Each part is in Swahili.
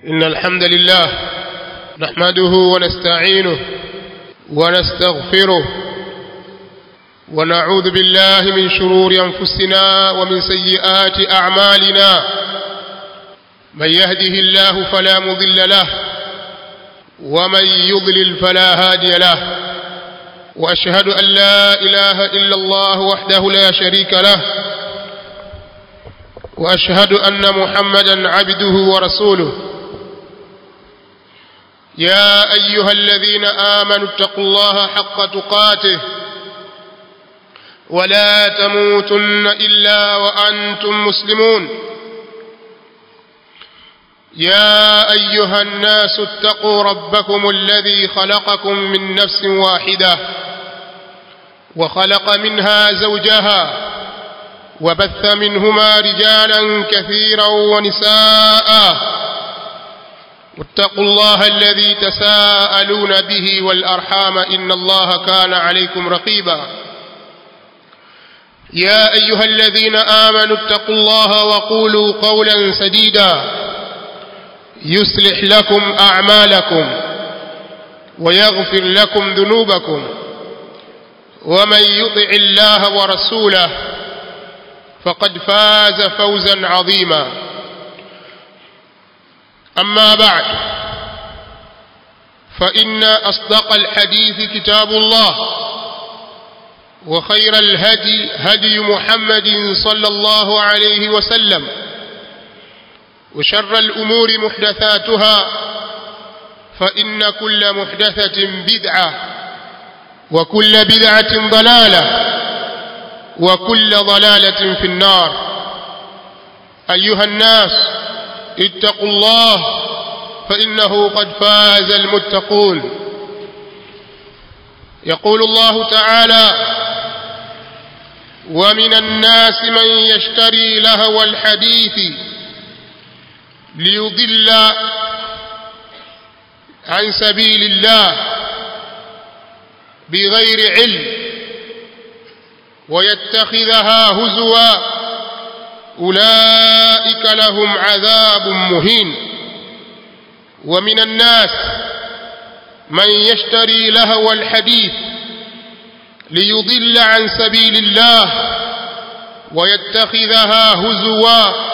إن الحمد لله نحمده ونستعينه ونستغفره ونعوذ بالله من شرور أنفسنا ومن سيئات أعمالنا من يهده الله فلا مضل له ومن يضلل فلا هادي له وأشهد أن لا إله إلا الله وحده لا شريك له وأشهد أن محمدا عبده ورسوله يا أيها الذين آمنوا اتقوا الله حق تقاته ولا تموتن إلا وأنتم مسلمون يا أيها الناس اتقوا ربكم الذي خلقكم من نفس واحدة وخلق منها زوجها وبث منهما رجالا كثيرا ونساء واتقوا الله الذي تساءلون به والأرحام إن الله كان عليكم رقيبا يا أيها الذين آمنوا اتقوا الله وقولوا قولا سديدا يصلح لكم أعمالكم ويغفر لكم ذنوبكم ومن يطع الله ورسوله فقد فاز فوزا عظيما أما بعد فإن أصدق الحديث كتاب الله وخير الهدي هدي محمد صلى الله عليه وسلم وشر الأمور محدثاتها فإن كل محدثة بدعة وكل بدعة ضلالة وكل ضلالة في النار أيها الناس اتقوا الله فإنه قد فاز المتقون يقول الله تعالى ومن الناس من يشتري لهو الحديث ليضل عن سبيل الله بغير علم ويتخذها هزوا أولئك لهم عذاب مهين ومن الناس من يشتري لهو الحديث ليضل عن سبيل الله ويتخذها هزوا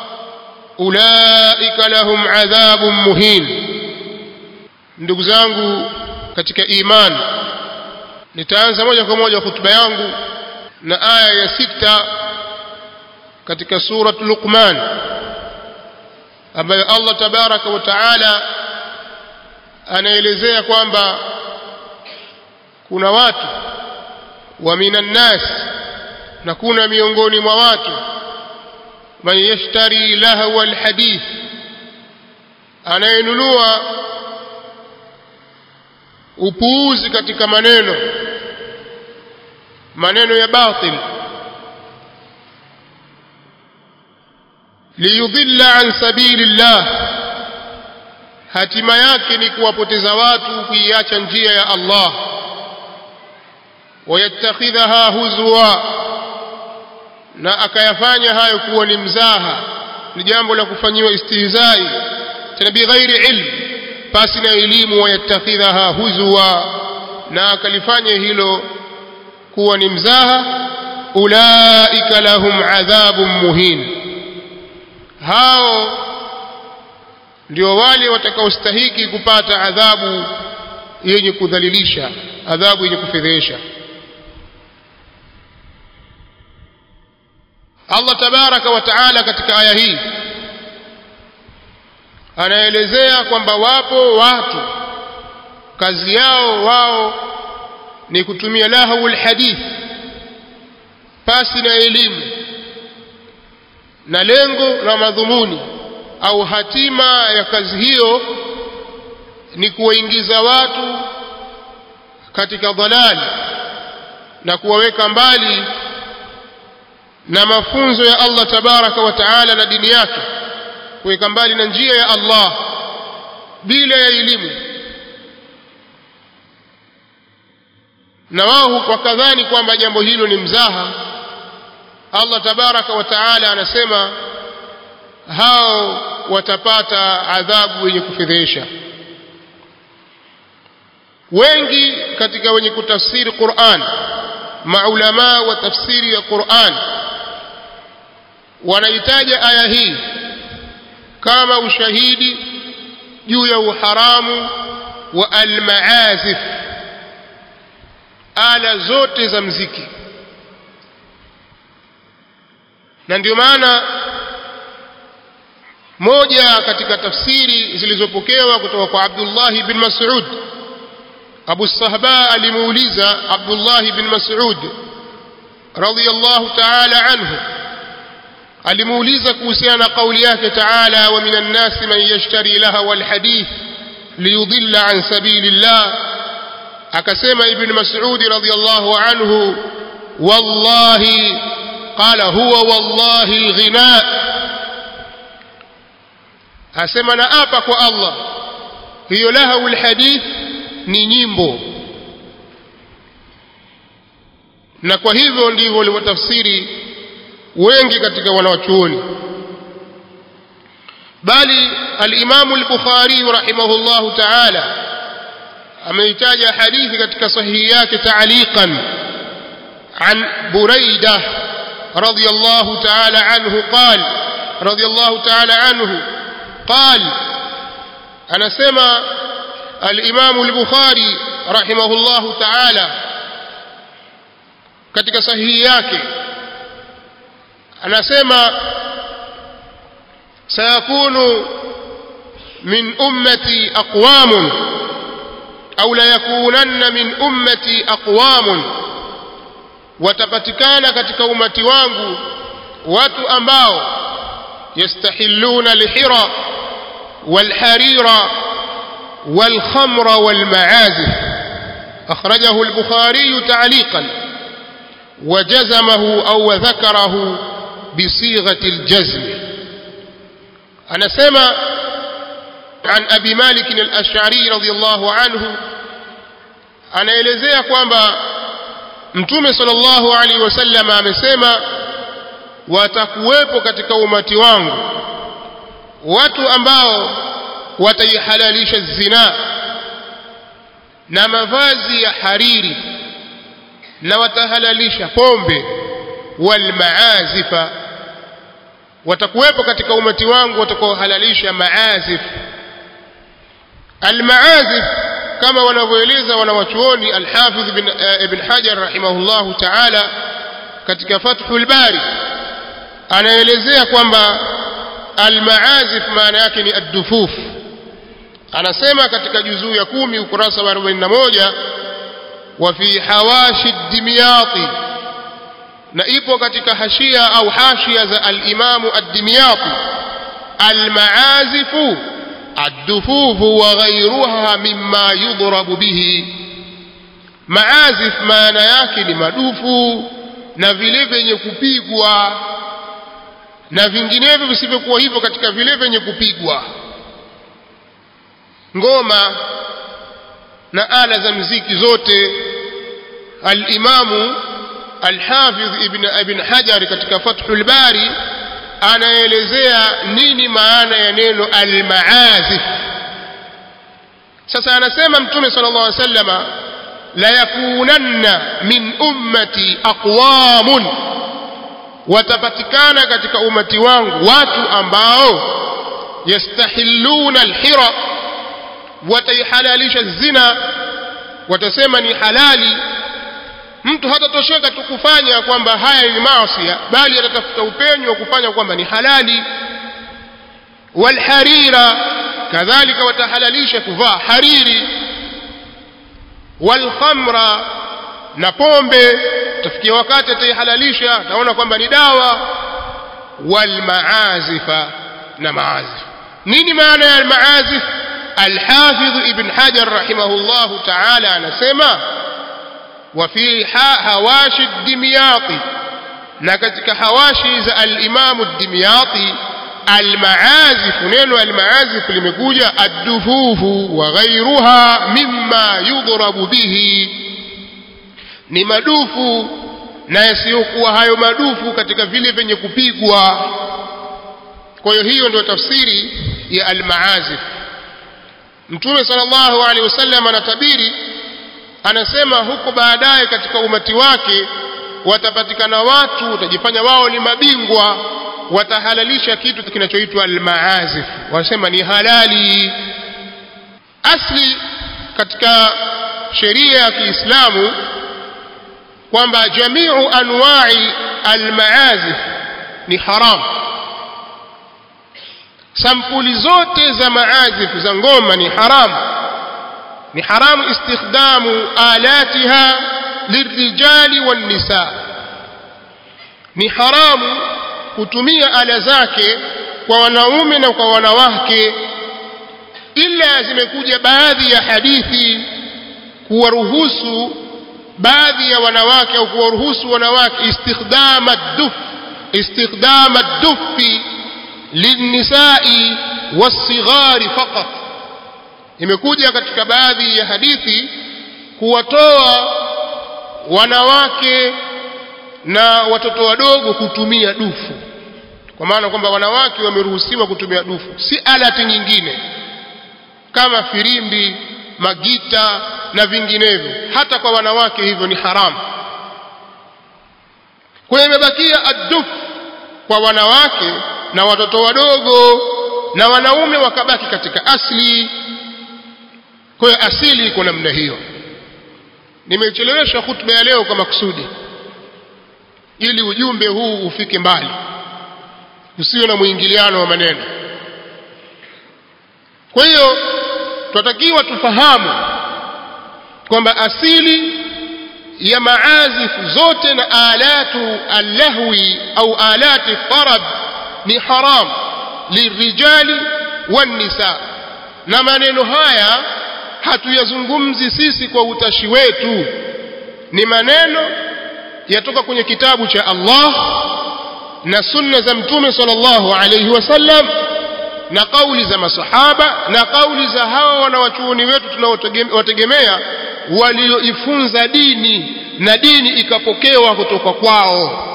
أولئك لهم عذاب مهين ndugu zangu katika imani nitaanza moja kwa moja hutuba yangu na aya ya sita katika surat Luqman ambayo Allah tabaraka wa taala anaelezea kwamba kuna watu wa minan nas na kuna miongoni mwa watu man yashtari lahwa alhadith anayenunua upuuzi katika maneno maneno ya batil liyudhilla an sabilillah hatima yake ni kuwapoteza watu kuiacha njia ya Allah wayattakhidhaha huzwa na akayafanya hayo kuwa ni mzaha ni jambo la kufanyiwa istihzai tena bighairi ilm pasi na elimu wayattakhidhaha huzwa na akalifanya hilo kuwa ni mzaha ulaika lahum adhabun muhin hao ndio wale watakaostahiki kupata adhabu yenye kudhalilisha adhabu yenye kufedhesha Allah tabaraka wa taala katika aya hii anaelezea kwamba wapo watu kazi yao wao ni kutumia lahawul hadith pasi na elimu na lengo na madhumuni au hatima ya kazi hiyo ni kuwaingiza watu katika dhalali na kuwaweka mbali na mafunzo ya Allah tabaraka wa taala na dini yake kuweka mbali na njia ya Allah bila ya elimu na wao wakadhani kwamba jambo hilo ni mzaha Allah tabaraka wa taala anasema hao watapata adhabu yenye kufedhesha wengi katika wenye kutafsiri Qur'an maulama wa tafsiri ya Qur'an wanaitaja aya hii kama ushahidi juu ya uharamu wa almaazif ala zote za mziki na ndio maana moja katika tafsiri zilizopokewa kutoka kwa Abdullah bin Mas'ud Abu Sahba alimuuliza Abdullah bin Mas'ud radiyallahu ta'ala anhu alimuuliza kuhusiana na kauli yake ta'ala wa minan nasi man yashtari laha wal hadith liyudilla an sabilillah akasema ibn Mas'ud radiyallahu anhu wallahi qala huwa wallahi alghina asema na apa kwa Allah hiyo lahu alhadith ni nyimbo na kwa hivyo ndivyo walivyotafsiri wengi katika wanawachuoni bali al-Imam al-Bukhari rahimahullahu ta'ala ameitaja hadithi katika sahihi yake ta'liqan an Buraidah radiyallahu ta'ala anhu qal radiyallahu ta'ala anhu qal anasema al-Imam al-Bukhari rahimahullahu ta'ala katika sahihi yake anasema sayakunu min ummati aqwamun au la yakunanna min ummati aqwamun watapatikana katika umati wangu watu ambao yastahilluna alhira walharira والخمر والمعازف أخرجه البخاري تعليقا وجزمه أو ذكره بصيغة الجزم أنا سمع عن أبي مالك الأشعري رضي الله عنه أنا إلزيها kwamba mtume sallallahu alaihi wasallam amesema watakuwepo katika umati wangu watu ambao wataihalalisha zina na mavazi ya hariri na watahalalisha pombe walmaazifa watakuwepo katika umati wangu watakaohalalisha maazif almaazif kama wanavyoeleza wanawachuoni alhafidh ibn, uh, ibn hajar rahimahullahu taala katika fathul bari anaelezea kwamba almaazif maana yake ni addufuf anasema katika juzuu ya kumi ukurasa wa 41 wa fi hawashi dimyati na ipo katika hashia au hashia za al-Imamu ad-Dimyati al-ma'azifu ad-dufufu wa ghayruha mimma yudrabu bihi maazif maana yake ni madufu na vile vyenye kupigwa na vinginevyo visivyokuwa hivyo katika vile vyenye kupigwa ngoma na ala za mziki zote al-Imamu Al-Hafidh Ibn Ibn Hajar katika Fathul Bari anaelezea nini maana ya neno al-maazif. Sasa anasema Mtume sallallahu alaihi wasallama la yakunanna min ummati aqwamun, watapatikana katika umati wangu watu ambao yastahilluna alhira, wataihalalisha zina, watasema ni halali mtu hatatosheka tu kufanya kwamba haya ni maasi bali atatafuta upenyo wa kufanya kwamba ni halali walharira kadhalika watahalalisha kuvaa hariri walkhamra na pombe tafikia wakati ataihalalisha ataona kwamba ni dawa walmaazifa na maazif nini maana ya almaazif alhafidh ibn hajar rahimahullahu taala anasema وفي هواشي الدمياطي نكتك هواشي ذا الإمام الدمياطي المعازف نينو المعازف لمكوجة الدفوف وغيرها مما يضرب به ni madufu na yasiyokuwa hayo madufu katika vile vyenye kupigwa kwa hiyo hiyo ndio tafsiri ya almaazif mtume sallallahu alaihi wasallam anatabiri anasema huko baadaye katika umati wake watapatikana watu watajifanya wao ni mabingwa watahalalisha kitu kinachoitwa almaazif wanasema ni halali asli katika sheria ya Kiislamu kwamba jamiu anwa'i almaazif ni haram sampuli zote za maazif za ngoma ni haram ni haramu istikhdamu alatiha lirijali wannisa ni haramu kutumia ala zake kwa wanaume na kwa wanawake ila zimekuja baadhi ya hadithi kuwaruhusu baadhi ya wanawake au kuwaruhusu wanawake istikhdama duf istikhdama dufi linnisai wasighari faqat imekuja katika baadhi ya hadithi kuwatoa wanawake na watoto wadogo kutumia dufu kwa maana kwamba wanawake wameruhusiwa kutumia dufu si alati nyingine kama firimbi magita na vinginevyo hata kwa wanawake hivyo ni haramu kwa hiyo imebakia adduf kwa wanawake na watoto wadogo na wanaume wakabaki katika asli kwa hiyo asili iko namna hiyo nimechelewesha hutuba ya leo kwa makusudi ili ujumbe huu ufike mbali usiwe na mwingiliano wa maneno kwa hiyo tunatakiwa tufahamu kwamba asili ya maazifu zote na alatu allahwi au alati tarab ni haram lirijali wannisa na maneno haya hatuyazungumzi sisi kwa utashi wetu ni maneno yatoka kwenye kitabu cha Allah na sunna za mtume sallallahu alayhi wasallam na kauli za masahaba na kauli za hawa wanawachuoni wetu tunaowategemea walioifunza dini na dini ikapokewa kutoka kwao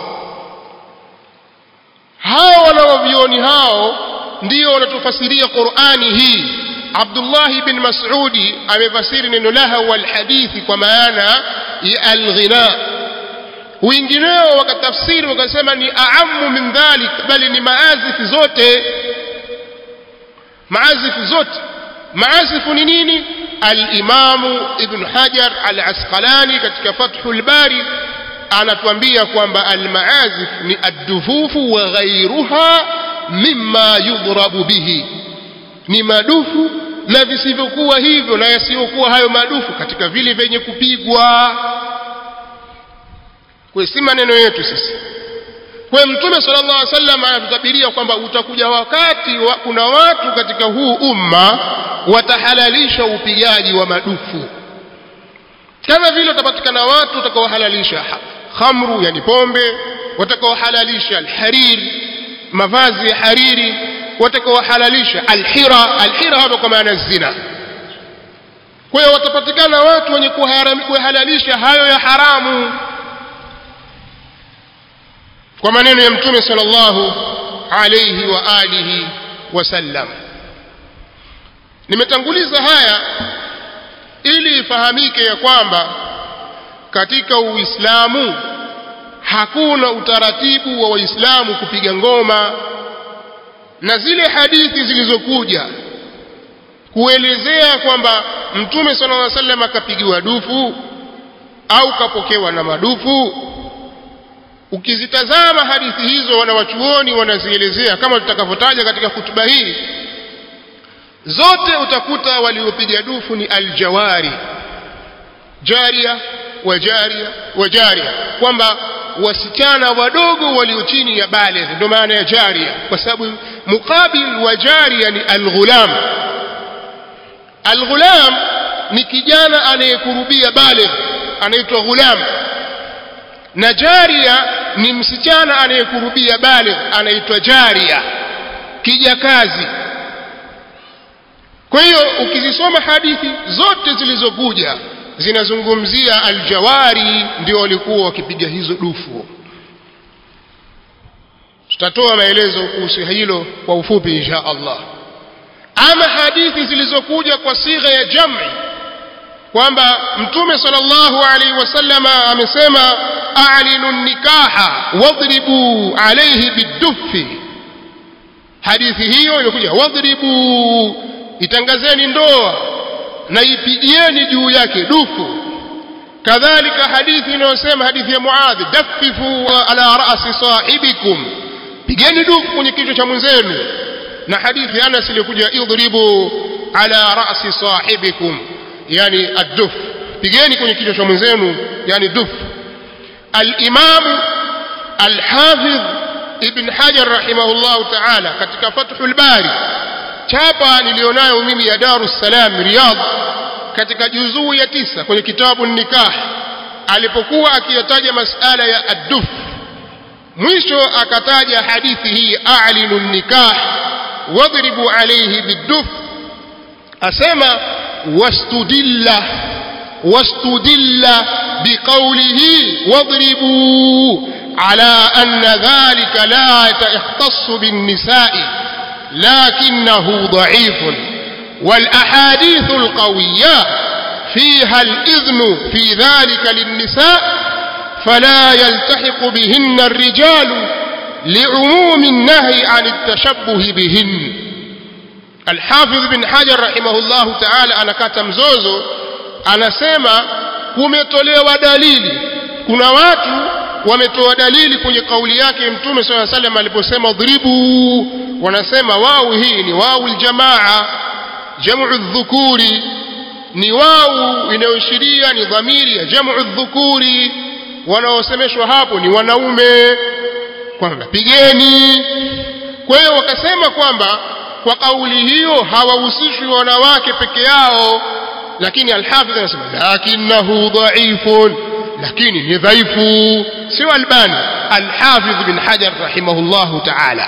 hao wanawavioni hao ndio wanatufasiria Qur'ani hii Abdullah bin Mas'udi amefasiri neno laha wal hadithi kwa maana ya al-ghina wengineo wakatafsiri wakasema ni aamu min dhalik bali ni maazifi zote maazifu zote maazifu ni nini al-imamu ibn hajar al-asqalani katika fathul bari anatuambia kwamba al-maazif ni ad-dufufu wa ghayruha mimma yudrabu bihi ni madufu na visivyokuwa hivyo na yasiyokuwa hayo madufu katika vile vyenye kupigwa kwa si maneno yetu sisi kwa mtume sallallahu alaihi wasallam anatutabiria kwamba utakuja wakati wa, kuna watu katika huu umma watahalalisha upigaji wa madufu kama vile utapatikana watu watakaohalalisha khamru yani pombe watakaohalalisha alharir mavazi ya hariri watakaohalalisha alhira alhira hapa kwa maana zina kwa hiyo watapatikana watu wenye kuhalalisha hayo ya haramu kwa maneno ya mtume sallallahu alayhi wa alihi wasallam nimetanguliza haya ili ifahamike ya kwamba katika uislamu hakuna utaratibu wa waislamu kupiga ngoma na zile hadithi zilizokuja kuelezea kwamba mtume sallallahu alaihi wasallam akapigiwa dufu au kapokewa na madufu ukizitazama hadithi hizo wanawachuoni wanazielezea kama tutakavyotaja katika hutuba hii zote utakuta waliopiga dufu ni aljawari jaria wa jaria wa jaria kwamba wasichana wadogo walio chini ya baligh ndio maana ya jaria kwa sababu mukabil wa jaria ni alghulam alghulam ni kijana anayekurubia baligh anaitwa ghulam na jaria ni msichana anayekurubia baligh anaitwa jaria kijakazi kwa hiyo ukizisoma hadithi zote zilizokuja zinazungumzia aljawari ndio walikuwa wakipiga hizo dufu tutatoa maelezo kuhusu hilo kwa ufupi insha Allah ama hadithi zilizokuja kwa sigha ya jam'i kwamba mtume sallallahu alaihi wasallama amesema a'linu nikaha wadribu alayhi biduffi hadithi hiyo imekuja wadribu itangazeni ndoa na ipigieni juu yake dufu kadhalika hadithi inayosema hadithi ya muadhi dafifu ala ra'si sahibikum pigeni dufu kwenye kichwa cha mwenzenu na hadithi ya Anas iliyokuja idribu ala ra'si sahibikum yani ad-duf pigeni kwenye kichwa cha mwenzenu yani duf al-imam al-hafidh ibn hajar rahimahullah ta'ala katika fathul bari chapa nilionayo mimi ya darus salam riyadh katika juzuu ya tisa kwenye kitabu nikah alipokuwa akiyataja masala ya ad-duf mwisho akataja hadithi hii a'linu nikah wadribu alayhi bid-duf asema wastudilla wastudilla biqawlihi wadribu ala anna dhalika la yakhtassu bin-nisa'i لكنه ضعيف والأحاديث القوية فيها الإذن في ذلك للنساء فلا يلتحق بهن الرجال لعموم النهي عن التشبه بهن الحافظ بن حجر رحمه الله تعالى أنا كاتم زوزو أنا سيما kumetolewa dalili kuna watu wametoa dalili kwenye kauli yake mtume swalla salam aliposema dhribu wanasema wau hii ni wau aljamaa jamu dhukuri ni wau inayoashiria ni dhamiri ya jamu dhukuri wanaosemeshwa hapo ni wanaume kwamba pigeni kwa hiyo wakasema kwamba kwa kauli hiyo hawahusishwi wanawake peke yao lakini alhafidh anasema lakinahu dhaifun lakini ni dhaifu sio albani alhafidh bin hajar rahimahullahu ta'ala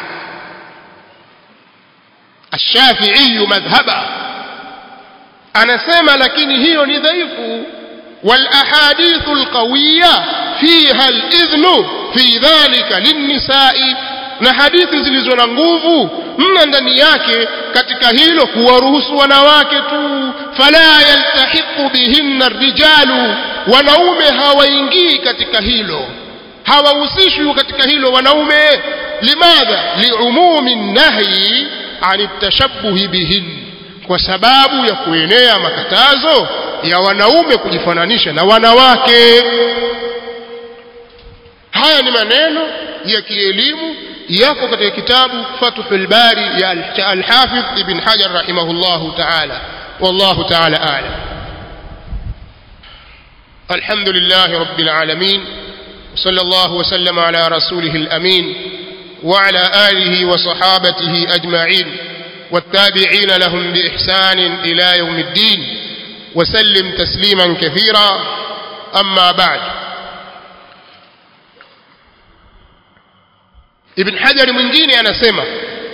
الشافعي مذهبا anasema lakini hiyo ni dhaifu والاحاديث القويه فيها الاذن في ذلك للنساء na hadithi zilizo na nguvu mna ndani yake katika hilo kuwaruhusu wanawake tu fala yaltahiqu bihinna rijalu wanaume hawaingii katika hilo hawahusishwi katika hilo wanaume limadha liumumi nahyi ani tashabbuhi bihin kwa sababu ya kuenea makatazo ya wanaume kujifananisha na wanawake haya ni maneno ya kielimu yako katika kitabu Fathul Bari ya Al-Hafidh Ibn Hajar rahimahullahu ta'ala wallahu ta'ala a'lam الحمد لله رب العالمين وصلى الله وسلم على رسوله الأمين وعلى آله وصحابته أجمعين والتابعين لهم بإحسان إلى يوم الدين وسلم تسليما كثيرا أما بعد ابن حجر mwingine anasema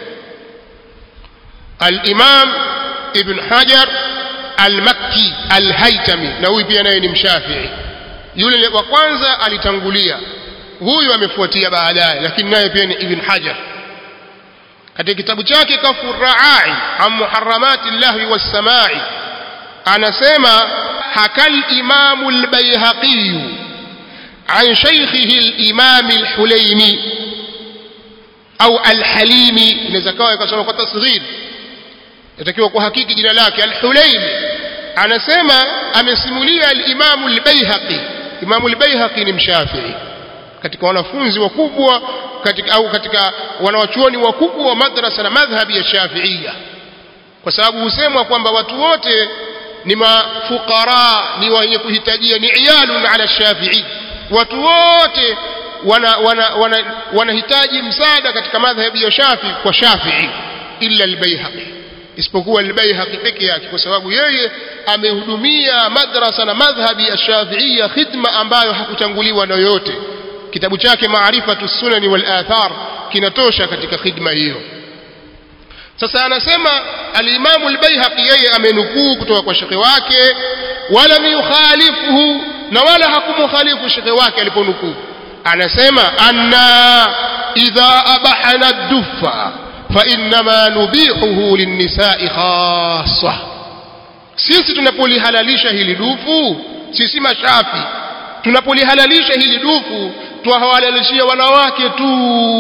al-Imam Ibn Hajar al-Makki al-Haytami na huyu pia naye ni mshafii yule wa kwanza alitangulia huyu amefuatia baadaye lakini naye pia ni Ibn Hajar katika kitabu chake Kafu Raai an muharramati llahwi was-samai anasema hakal imamu al-Baihaqi عن شيخه الإمام الحليمي au alhalimi inaweza kawa ikasoma kwa tasghir itakiwa kuhakiki jina lake alhulaimi anasema amesimulia alimamu albayhaqi imamu albayhaqi ni mshafii katika wanafunzi wakubwa katika au katika wanawachuoni wakubwa wa madrasa na madhhabi ya shafiia kwa sababu husemwa kwamba watu wote ni mafukara ni wenye kuhitajia ni iyalun ala shafii watu wote wanahitaji wana, wana, wana msaada katika madhhabi ya Shafi kwa Shafi'i illa al-Baihaqi isipokuwa al-Baihaqi peke yake kwa sababu yeye amehudumia madrasa na madhhabi ya Shafi'ia khidma ambayo hakutanguliwa na yoyote kitabu chake Maarifatu Sunani wal Athar kinatosha katika khidma hiyo sasa anasema al-Imam al-Baihaqi yeye amenukuu kutoka kwa shekhe wake wala yukhalifuhu na wala hakumukhalifu shekhe wake aliponukuu anasema anna idha abahana dufa فإنما نبيحه للنساء خاصة sisi tunapolihalalisha hili dufu sisi mashafi tunapolihalalisha hili dufu twahalalishia wanawake tu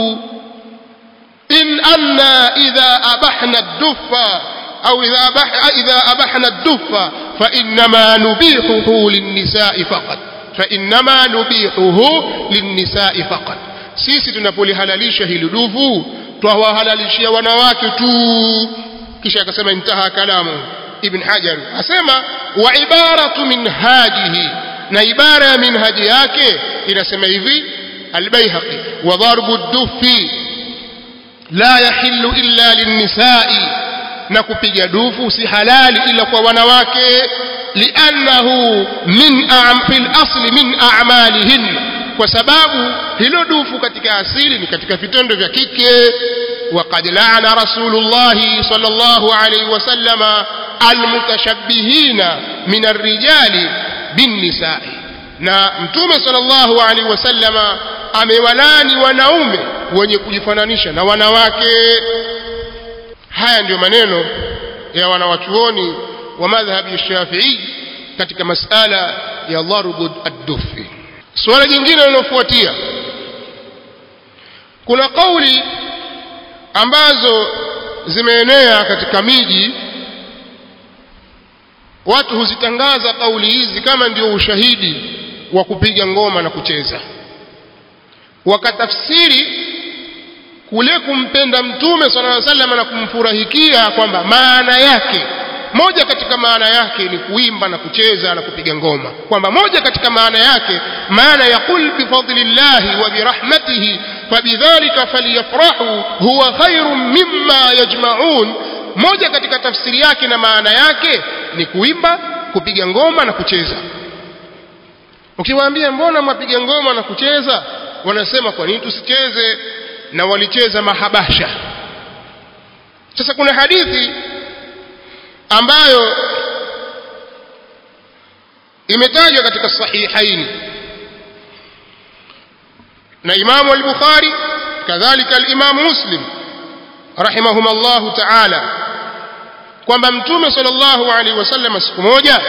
in anna idha abahna dufa au idha abah idha abahna dufa fa innama nubihuhu linnisa'i faqat fa innama nubihuhu linnisa'i faqat sisi tunapolihalalisha hili dufu twawahalalishia wanawake tu kisha akasema intaha kalamu ibn hajar asema wa ibaratu minhajihi na ibara ya minhaji yake inasema hivi albayhaqi wa darbu dufi la yahillu illa linnisai na kupiga dufu si halali ila kwa wanawake liannahu min fil asli min a'malihinna kwa sababu hilo dufu katika asili ni katika vitendo vya kike وقد لعن رسول الله صلى الله عليه وسلم المتشبهين من الرجال بالنساء na mtume sallallahu alaihi wasallama amewalani wanaume wenye kujifananisha na wanawake haya ndiyo maneno ya wanawachuoni wa madhhabi shafii katika masala ya dharbu ad-dufi suala jingine linalofuatia kuna kauli ambazo zimeenea katika miji watu huzitangaza kauli hizi kama ndio ushahidi wa kupiga ngoma na kucheza wakatafsiri kule kumpenda mtume sallallahu alaihi wasallam na kumfurahikia kwamba maana yake moja katika maana yake ni kuimba na kucheza na kupiga ngoma kwamba moja katika maana yake maana ya qul bifadlillahi wa birahmatihi fabidhalika falyafrahu huwa khairun mimma yajma'un moja katika tafsiri yake na maana yake ni kuimba kupiga ngoma na kucheza ukiwaambia mbona mwapiga ngoma na kucheza wanasema kwa nini tusicheze na walicheza mahabasha sasa kuna hadithi ambayo imetajwa katika sahihaini na imamu al-bukhari kadhalika al-imamu muslim rahimahumullah ta'ala kwamba mtume sallallahu alaihi wasallam siku moja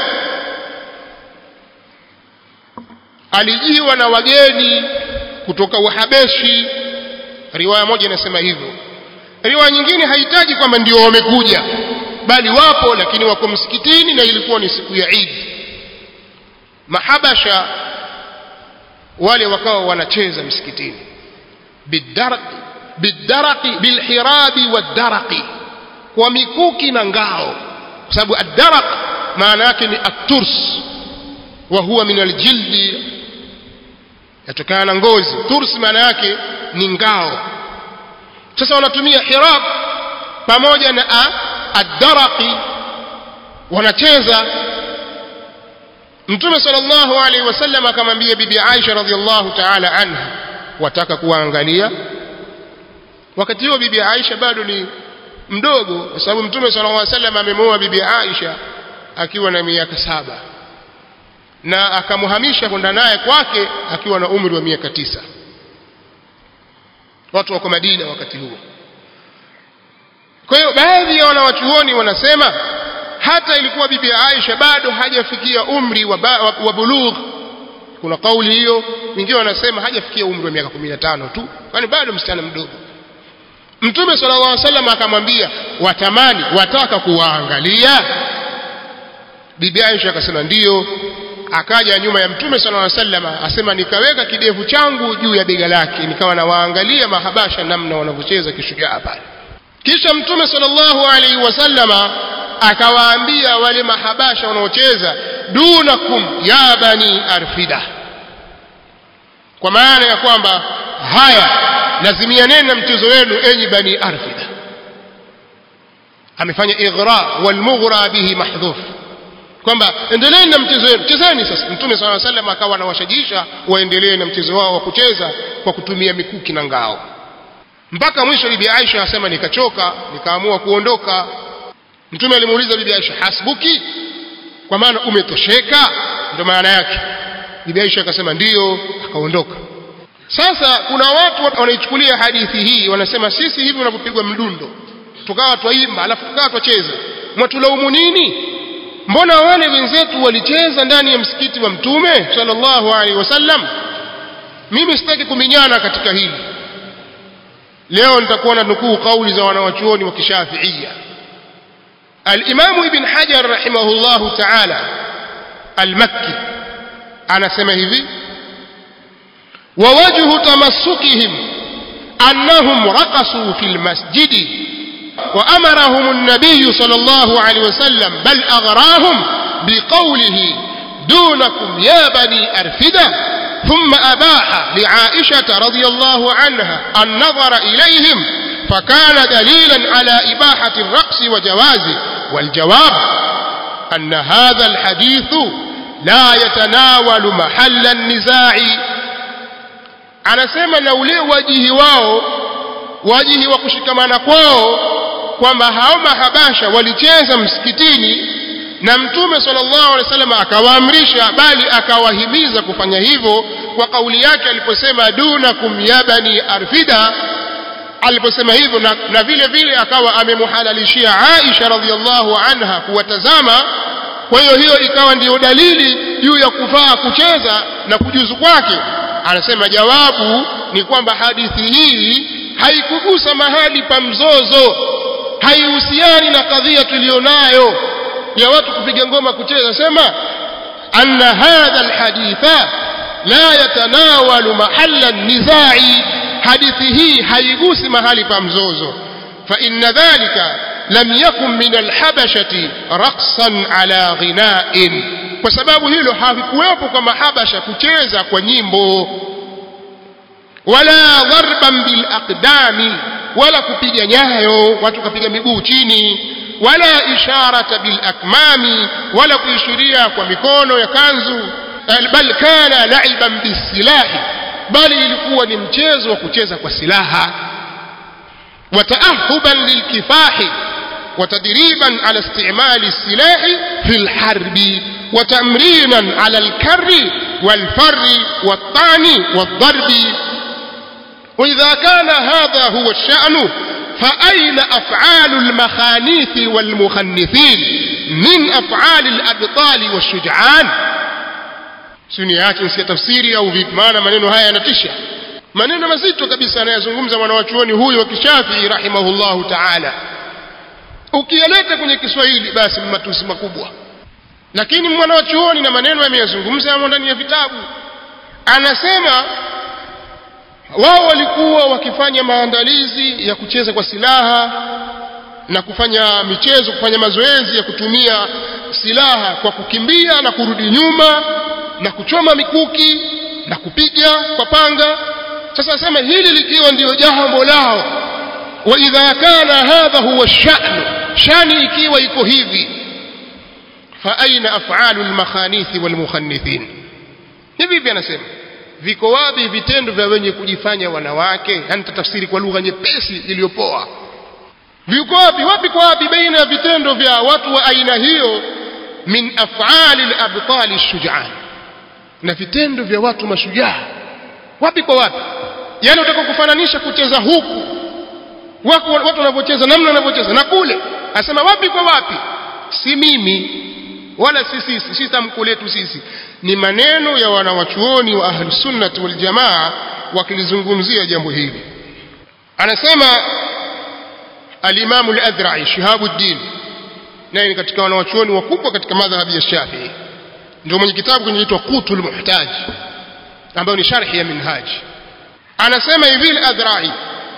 alijiwa na wageni kutoka uhabeshi riwaya moja inasema hivyo riwaya nyingine haitaji kwamba ndio wamekuja bali wapo lakini wako msikitini na ilikuwa ni siku ya Eid mahabasha wale wakawa wanacheza msikitini bidarqi bidarqi bilhirabi wadarqi kwa mikuki na ngao kwa sababu adaraq maana yake ni aturs wa huwa min aljildi yatokana na ngozi turs maana yake ni ngao sasa wanatumia hirab pamoja na adaraqi wanacheza mtume sallallahu alaihi wasallam akamwambia bibi Aisha radhiallahu ta'ala anha wataka kuwaangalia wakati huo bibi Aisha bado ni mdogo kwa sababu mtume sallallahu alaihi wasallam amemuoa bibi Aisha akiwa na miaka saba na akamuhamisha kwenda naye kwake akiwa na umri wa miaka tisa watu wako Madina wakati huo kwa hiyo baadhi ya wanawachuoni wanasema hata ilikuwa bibi Aisha bado hajafikia umri wa, ba, wa, wa bulugh kuna kauli hiyo wengine wanasema hajafikia umri wa miaka 15 tu kwani bado msichana mdogo Mtume sallallahu alaihi wasallam akamwambia watamani wataka kuwaangalia bibi Aisha akasema ndiyo akaja nyuma ya Mtume sallallahu alaihi wasallam asema nikaweka kidevu changu juu ya bega lake nikawa nawaangalia mahabasha namna wanavyocheza kishujaa pale kisha Mtume sallallahu alaihi wasallama akawaambia wale mahabasha wanaocheza dunakum ya bani arfida kwa maana ya kwamba haya lazimianeni na mchezo wenu enyi bani arfida amefanya ighra walmughra bihi mahdhuf kwamba endeleeni na mchezo wenu chezeni sasa mtume sala llaw sallam akawa anawashajisha waendelee na mchezo wao wa kucheza kwa kutumia mikuki na ngao mpaka mwisho bibi Aisha asema nikachoka nikaamua kuondoka mtume alimuuliza bibi Aisha hasbuki kwa maana umetosheka ndio maana yake bibi Aisha akasema ndiyo akaondoka sasa kuna watu wanaichukulia hadithi hii wanasema sisi hivi unavyopigwa mdundo tukawa twaimba alafu tukawa twacheza mwatulaumu nini mbona wale wenzetu walicheza ndani ya msikiti wa mtume sallallahu alaihi wasallam mimi sitaki kuminyana katika hili leo nitakuwa na nukuu kauli za wanawachuoni wa kishafiia alimamu ibn hajar rahimahullahu taala almakki anasema hivi ووجه تمسكهم أنهم رقصوا في المسجد وأمرهم النبي صلى الله عليه وسلم بل أغراهم بقوله دونكم يا بني أرفدة ثم أباح لعائشة رضي الله عنها النظر إليهم فكان دليلا على إباحة الرقص وجوازه والجواب أن هذا الحديث لا يتناول محل النزاع anasema na ule wajihi wao wajihi wa kushikamana kwao kwamba hao mahabasha walicheza msikitini na mtume sallallahu alaihi wasallam akawaamrisha bali akawahimiza kufanya hivyo kwa kauli yake aliposema dunakum ya bani arfida aliposema hivyo na, na vile vile akawa amemuhalalishia Aisha radhiallahu anha kuwatazama kwa hiyo hiyo ikawa ndiyo dalili juu ya kufaa kucheza na kujuzu kwake anasema jawabu ni kwamba hadithi hii haikugusa mahali pa mzozo haihusiani na kadhia tulionayo ya watu kupiga ngoma kucheza sema anna hadha alhaditha la yatanawalu mahalla nizai hadithi hii haigusi mahali pa mzozo fa inna dhalika lam yakun min alhabashati raqsan ala ghina'in kwa sababu hilo havikuwepo kwa mahabasha kucheza kwa nyimbo wala dharban bil aqdami wala kupiga nyayo watu kapiga miguu chini wala isharata bil akmami wala kuishiria kwa mikono ya kanzu bal kana laiban bisilahi bali ilikuwa ni mchezo wa kucheza kwa silaha wataahuban lilkifahi وتدريبا على استعمال السلاح في الحرب وتمرينا على الكر والفر والطعن والضرب وإذا كان هذا هو الشأن فأين أفعال المخانيث والمخنثين من أفعال الأبطال والشجعان سنيات نسي تفسيري أو vipi maana maneno haya yanatisha maneno mazito kabisa anayazungumza mwanawachuoni huyu wa kishafii rahimahullahu taala ukiyaleta kwenye Kiswahili basi matusi makubwa lakini mwana wa chuoni na maneno yameyazungumza yamo ndani ya vitabu anasema wao walikuwa wakifanya maandalizi ya kucheza kwa silaha na kufanya michezo kufanya mazoezi ya kutumia silaha kwa kukimbia na kurudi nyuma na kuchoma mikuki na kupiga kwa panga sasa asema hili likiwa ndiyo jambo lao wa idha kana hadha huwa sha'nu shani ikiwa iko hivi fa aina af'alu al-makhanithi wal-mukhannithin hivi hivi anasema viko wapi vitendo vya wenye kujifanya wanawake yani tafsiri kwa lugha nyepesi iliyopoa viko wapi wapi kwa wapi baina ya vitendo vya watu wa aina hiyo min af'ali al-abtali shujaan na vitendo vya watu mashujaa wapi kwa wapi yani utaka kufananisha kucheza huku wako watu wanavyocheza namna wanavyocheza na kule asema wapi kwa wapi si mimi wala si sisi si tamko letu sisi ni maneno ya wanawachuoni wa ahlus sunnah wal jamaa wakilizungumzia jambo hili anasema al-Imam al-Adhra'i Shihabuddin naye ni katika wanawachuoni wakubwa katika madhhabi ya Shafi'i ndio mwenye kitabu kinaitwa Qutul Muhtaj ambayo ni sharhi ya Minhaj anasema hivi al-Adhra'i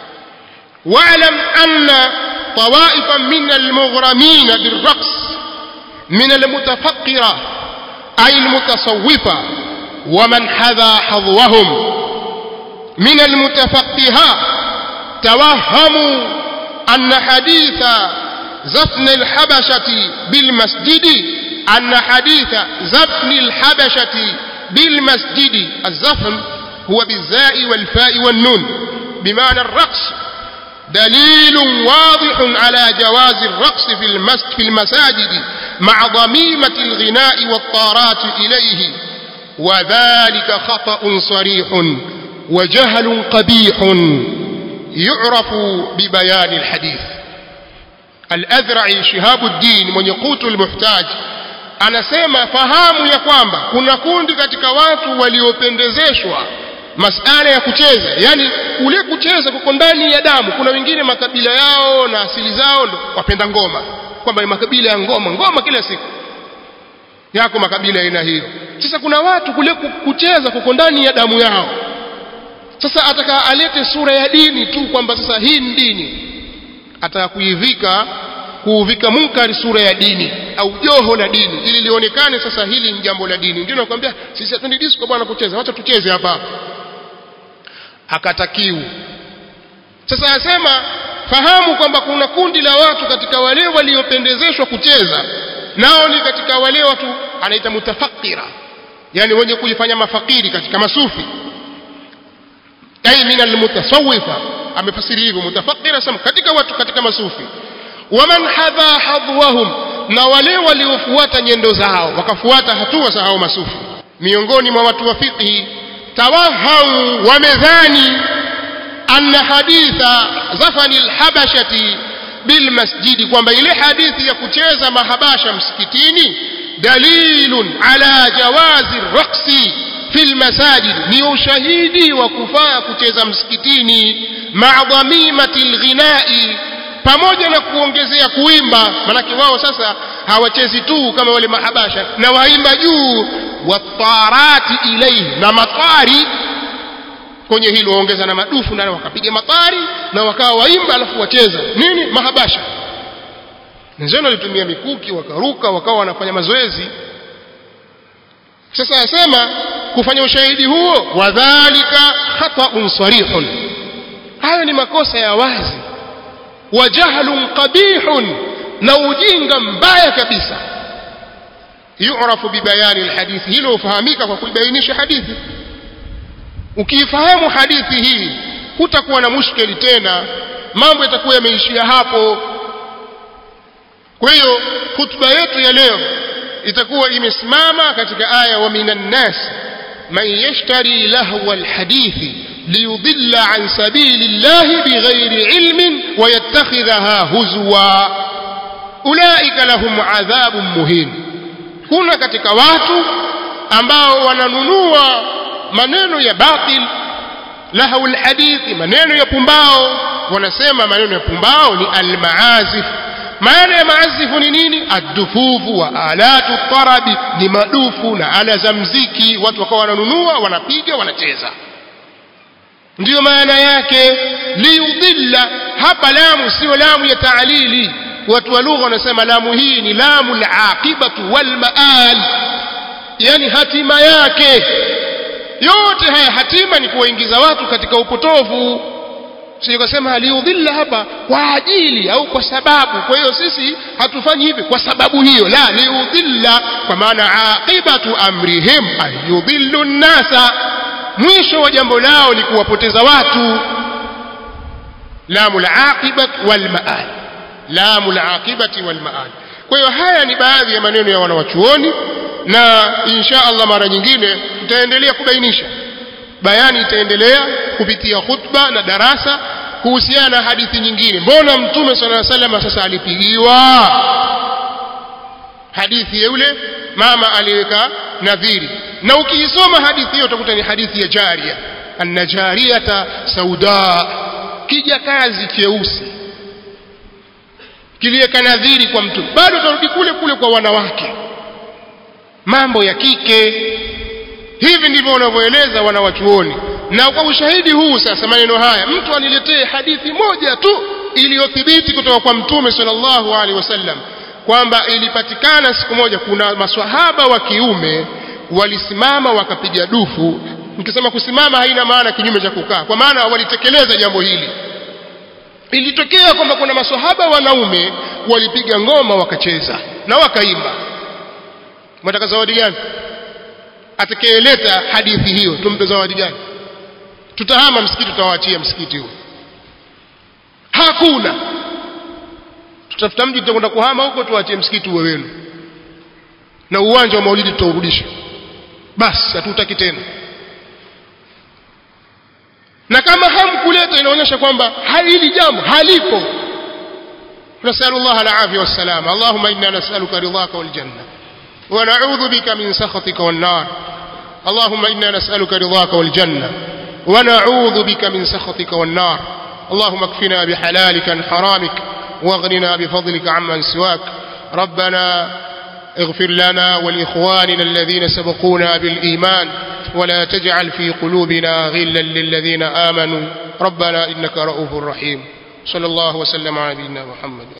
واعلم أن طوائفا من المغرمين بالرقص من المتفقرة أي المتصوفة ومن حذا حظوهم من المتفقهات توهموا أن حديث زفن الحبشة بالمسجد أن حديث زفن الحبشة بالمسجد الزفن هو بالزاء والفاء والنون بمعنى الرقص دليل واضح على جواز الرقص في المسجد في المساجد مع ضميمة الغناء والطارات إليه وذلك خطأ صريح وجهل قبيح يعرف ببيان الحديث الأذرعي شهاب الدين من يقوت المحتاج anasema fahamu ya kwamba kuna kundi katika watu waliopendezeshwa masala ya kucheza yani kule kucheza kuko ndani ya damu kuna wengine makabila yao na asili zao ndo wapenda ngoma kwamba ni makabila ya ngoma ngoma kila siku yako makabila aina hiyo sasa kuna watu kule kucheza kuko ndani ya damu yao sasa ataka alete sura ya dini tu kwamba sasa hii ni dini ataka kuivika kuuvika munkari sura ya dini au joho la dini ili lionekane sasa hili ni jambo la dini ndio nakwambia sisi hatuendi disco bwana kucheza wacha tucheze hapa hapa akatakiwa sasa asema fahamu kwamba kuna kundi la watu katika wale waliopendezeshwa kucheza nao ni katika wale watu anaita mutafakira yani wenye kujifanya mafakiri katika masufi ay min almutasawwifa amefasiri hivyo mutafakira sema katika watu katika masufi waman hadha hadwahum na wale waliofuata nyendo zao wakafuata hatua za hao masufi miongoni mwa watu wa fiqhi tawahau wamedhani anna haditha zafani alhabashati bilmasjidi kwamba ile hadithi ya kucheza mahabasha msikitini dalilun ala jawazi raqsi fi lmasajid ni ushahidi wa kufaa kucheza msikitini maa dhamimati lghinai pamoja na kuongezea kuimba manake wao sasa hawachezi tu kama wale mahabasha na waimba juu watarati ilaihi na matari kwenye hilo waongeza na madufu na wakapiga matari na wakawa waimba alafu wacheza nini mahabasha wenzenu walitumia mikuki wakaruka wakawa wanafanya mazoezi sasa asema kufanya ushahidi huo wadhalika khata'un sarihun hayo ni makosa ya wazi wa jahlun qabihun na ujinga mbaya kabisa yu'rafu bibayani alhadithi hilo ufahamika kwa kuibainisha hadithi ukiifahamu hadithi hii hutakuwa na mushkeli tena mambo yatakuwa yameishia hapo kwa hiyo hutuba yetu ya leo itakuwa imesimama katika aya wa minan nas man yashtari lahwa alhadithi liyudilla an sabili llahi bighairi ilmin wayattakhidhaha huzwa ulaika lahum adhabun muhin kuna katika watu ambao wananunua maneno ya batil lahu alhadithi maneno ya pumbao wanasema maneno ya pumbao ni almaazif maana ya maazifu ni nini addufufu wa alatu tarabi ni madufu na ala za mziki watu wakawa wananunua wanapiga wanacheza ndiyo maana yake liyudilla hapa lamu sio lamu ya taalili watu wa lugha wanasema lamu hii ni lamu alaqibatu walmaal yani hatima yake yote haya hatima ni kuwaingiza watu katika upotovu sio kusema aliudhilla hapa kwa ajili au kwa sababu kwa hiyo sisi hatufanyi hivi kwa sababu hiyo la liudhilla kwa maana aqibatu amrihim ayudhillu nnasa mwisho wa jambo lao ni kuwapoteza watu lamu laqibat walmaal lamu laqibati walmaal kwa hiyo haya ni baadhi ya maneno ya wanawachuoni na insha Allah mara nyingine tutaendelea kubainisha bayani itaendelea kupitia khutba na darasa kuhusiana na hadithi nyingine mbona mtume sala salama sasa alipigiwa hadithi ya yule mama aliweka nadhiri na ukiisoma hadithi hiyo utakuta ni hadithi ya jaria anna jariyata sauda kija kazi cheusi kiliweka nadhiri kwa mtume bado utarudi kule kule kwa wanawake mambo ya kike hivi ndivyo wanavyoeleza wanawachuoni na kwa ushahidi huu sasa maneno haya mtu aniletee hadithi moja tu iliyothibiti kutoka kwa mtume sallallahu alaihi wasallam kwamba ilipatikana siku moja kuna maswahaba wa kiume walisimama wakapiga dufu nikisema kusimama haina maana kinyume cha kukaa kwa maana walitekeleza jambo hili ilitokea kwamba kuna maswahaba wanaume walipiga ngoma wakacheza na wakaimba mtaka zawadi gani atakayeleta hadithi hiyo tumpe zawadi gani tutahama msikiti tutawaachia msikiti huo hakuna tutafuta mji tutakwenda kuhama huko tuwaachie msikiti uwe wenu na uwanja wa maulidi tutaurudisha basi hatutaki tena na kama hamkuleta inaonyesha kwamba hili jambo halipo نسأل الله العافية والسلامة اللهم إنا نسألك رضاك والجنة ونعوذ بك من سخطك والنار اللهم إنا نسألك رضاك والجنة ونعوذ بك من سخطك والنار اللهم اكفنا بحلالك عن حرامك واغننا بفضلك عمن سواك ربنا اغفر لنا ولإخواننا الذين سبقونا بالإيمان ولا تجعل في قلوبنا غلا للذين آمنوا ربنا إنك رؤوف رحيم صلى الله وسلم على نبينا محمد